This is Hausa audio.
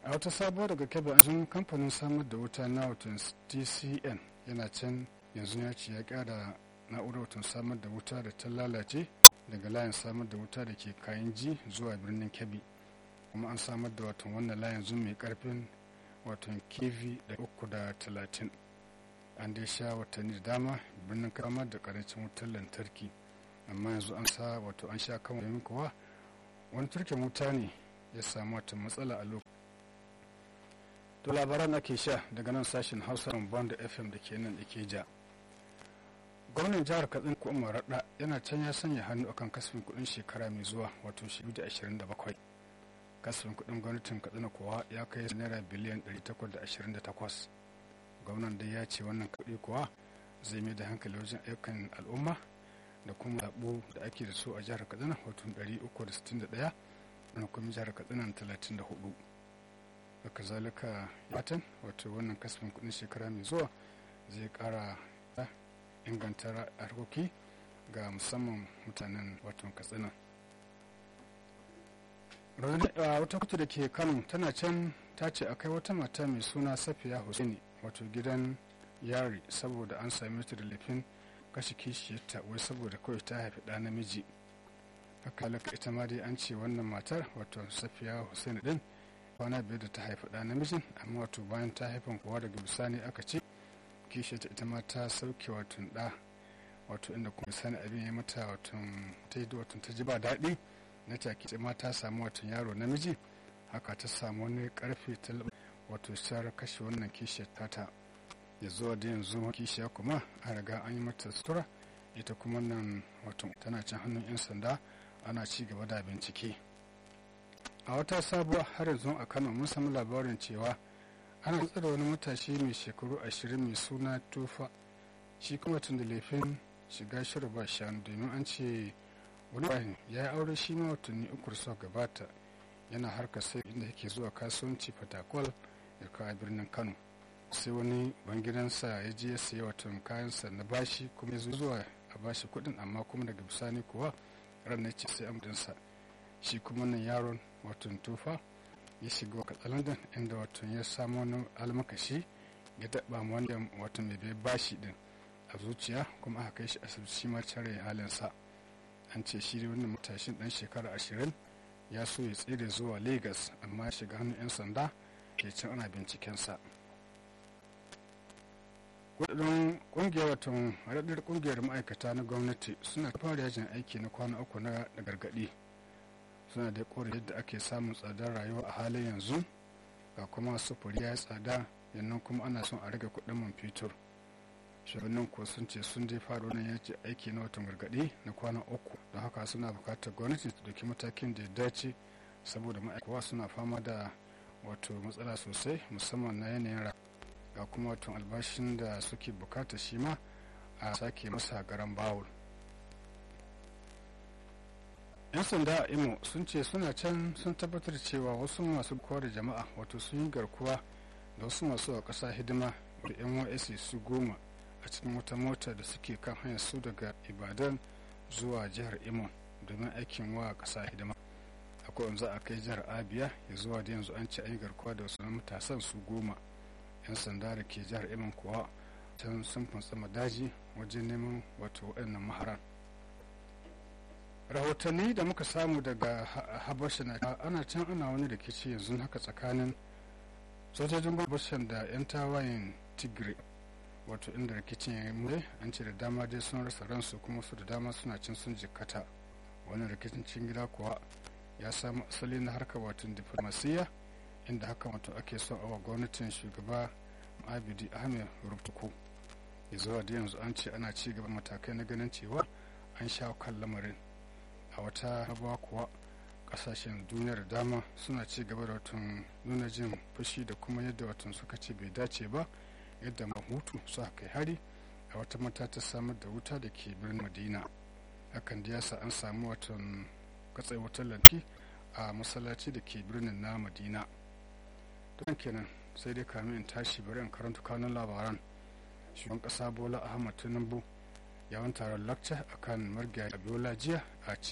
a wata sabuwar daga kebe an kamfanin samar da wuta na watan tcn yana can yanzu ya ce ya kara na'urar watan samar da wuta da ta lalace daga layin samar da wuta da ke kayan ji zuwa birnin kebbi kuma an samar da watan wannan layin zum mai karfin watan kv da uku da talatin an dai sha watanni da dama birnin kama da karancin wutar lantarki amma yanzu an sa wato an sha kan domin kuwa wani turken wuta ne ya samu wata matsala a lokacin to labaran ake sha daga nan sashen hausa band fm da ke nan ikeja gwamnan jihar katsina ko umar raɗa yana can ya sanya hannu akan kasafin kuɗin shekara mai zuwa wato 2027 kasafin kuɗin gwamnatin katsina kuwa ya kai naira biliyan 828 gwamnan dai ya ce wannan kuɗi kuwa zai mai da hankali wajen ayyukan al'umma da kuma zaɓo da ake da su a jihar katsina wato 361 da kuma jihar katsina 34 haka zalika yatan wato wannan kasafin kuɗin shekara mai zuwa zai ƙara inganta harkoki ga musamman mutanen wato katsina wata kutu da ke kano tana can ta ce akai wata mata mai suna safiya hussaini wato gidan yari saboda an same ta da laifin kashe kishiyarta wai saboda kawai ta haifi ɗa namiji haka laka ita ma dai an ce wannan matar wato safiya hussaini din kwana biyar da ta haifi ɗa namijin amma wato bayan ta haifan kowa daga bisani aka ce kishiyarta ita ma ta sauke wato ɗa wato inda kuma sani abin ya mata wato ta yi wato ta ji ba daɗi na take ma ta samu wato yaro namiji haka ta samu wani karfe ta wato shar kashe wannan kishiyar tata ya zuwa da yanzu kishiya kuma a riga an yi mata sutura ita kuma nan wato tana cin hannun 'yan sanda ana ci gaba da bincike a wata sabuwa har yanzu a kano mun samu labarin cewa ana tsada wani matashi mai shekaru ashirin mai suna tufa shi kuma tun da laifin shiga shirin ba shanu domin an ce wani bayan ya yi aure shi ma watanni uku da gabata yana harka sai inda yake zuwa kasuwanci fatakwal ya kawo birnin kano sai wani bangidansa ya je ya sayi watan kayansa na bashi kuma ya zo zuwa a bashi kuɗin amma kuma daga bisani kuwa ranar ce sai amdinsa shi kuma nan yaron watan tufa ya shiga wa katsalandan inda watan ya samu wani almakashi ya daɓa wanda watan mai bai bashi din a zuciya kuma aka kai shi asibiti shi ma cire halinsa an ce shi wannan matashin dan shekara ashirin ya so ya tsere zuwa lagos amma ya shiga hannun 'yan sanda ke can ana bincikensa kudin kungiyar watan haɗaɗɗar kungiyar ma'aikata na gwamnati suna fara yajin aiki na kwana uku na gargaɗi suna da kore yadda ake samun tsadar rayuwa a halin yanzu ga kuma sufuri ya yi tsada yannan kuma ana son a rage kuɗin man fetur shugabannin ko sun ce sun dai fara wannan yaji aiki na watan gargaɗi na kwana uku don haka suna buƙatar gwamnati ta ɗauki matakin da ya dace saboda ma'aikawa suna fama da wato matsala sosai musamman na yanayin ga kuma wato albashin da suke bukata shi ma a sake masa garan bawul yan sanda a imo sun ce suna can sun tabbatar cewa wasu masu kowa da jama'a wato sun yi garkuwa da wasu masu a ƙasa hidima da nysc su goma a cikin wata mota da suke kan hanyar su daga ibadan zuwa jihar imo domin aikin wa ƙasa hidima akwai wanzu a kai jihar abia ya zuwa da yanzu an ce an yi garkuwa da wasu matasan su goma yan sanda da ke jihar imo kuwa can sun fantsama daji wajen neman wato waɗannan maharan rahotanni da muka samu daga habasha na ana can ana wani rikici yanzu haka tsakanin sojojin habashan da 'yan tawayen tigray wato inda rikicin ya yi an ce da dama dai sun rasa ransu kuma su da dama suna cin sun jikkata wani rikicin cikin gida kuwa ya samu asali na harkar wato diflomasiyya inda haka wato ake son awa gwamnatin shugaba abidi ahmed rubutuku ya zuwa da yanzu an ce ana ci gaba matakai na ganin cewa an sha kan lamarin a wata hawa kuwa kasashen duniyar dama suna ci gaba da watan nuna jin fushi da kuma yadda watan suka ce bai dace ba yadda mahutu suka kai hari a wata mata ta samar da wuta da ke birnin madina hakan da yasa an samu watan katsai wutar lantarki a masallaci da ke birnin na madina don kenan sai dai kamin in tashi bari in karanta kanun labaran shugaban kasa bola ahmad tinubu yawon taron lakca akan margaya abiola jiya a